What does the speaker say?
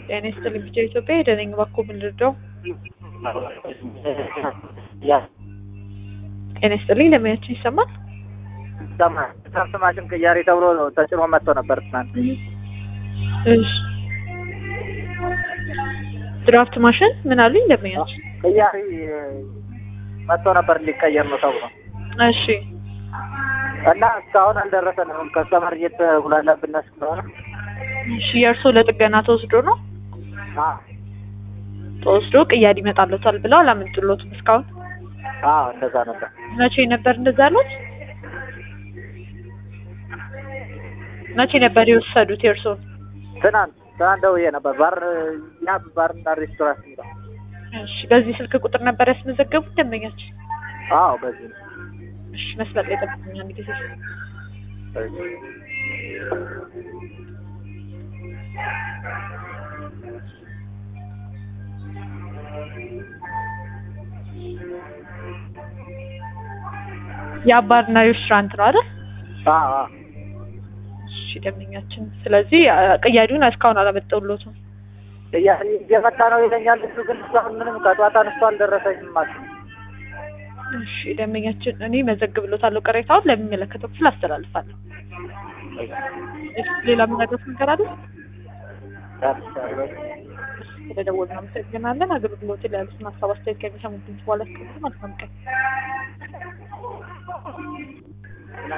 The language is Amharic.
ጤና ይስጥልኝ ቢጫ ኢትዮጵያ የደነኝ ባኮ ምን ልርዳው? ያ ጤና ይስጥልኝ ለማያችን ይሰማል? ትናንት ማሽን ቅያሬ ተብሎ ተጭኖ መጥቶ ነበር ትናንት። እሺ ድራፍት ማሽን ምን አሉኝ ለማያችን? ቅያሬ መጥቶ ነበር እንዲቀየር ነው ተብሎ እሺ እና እስካሁን አልደረሰንም። ከስተመር እየተጉላላብን ስለሆነ እሺ የእርሶ ለጥገና ተወስዶ ነው አዎ ተወስዶ ቅያድ ይመጣለታል ብለው አላመጡሎትም እስካሁን? አዎ እንደዛ ነበር። መቼ ነበር እንደዛ አሉት? መቼ ነበር የወሰዱት የእርሶን? ትናንት ትናንት ደውዬ ነበር። ባር ያ ባርና ሬስቶራንት ነው። እሺ በዚህ ስልክ ቁጥር ነበር ያስመዘገቡት ደንበኛችን? አዎ በዚህ ነው። እሺ መስመር ላይ ጠብቁኝ አንድ ጊዜ። የአባርና ሬስቶራንት ነው አይደል? አዎ አዎ እሺ ደንበኛችን። ስለዚህ አ- ቅያዲውን እስካሁን አላመጣሁሎትም። ቅያሬ እየመጣ ነው ይለኛል። እሱ ግን እስካሁን ምንም ከጠዋት አንስቶ አልደረሰኝም ማለት ነው። እሺ ደንበኛችን፣ እኔ መዘግብሎታለሁ። ቅሬታውን ለሚመለከተው ክፍል አስተላልፋለሁ። እሺ፣ ሌላ የምነግሮት ነገር አለ? ስለደወሉ እናመሰግናለን። አገልግሎት ላይ ያሉትን ሀሳብ አስተያየት ከሚሰሙት ድምጽ በኋላ እስከ መልካም ቀን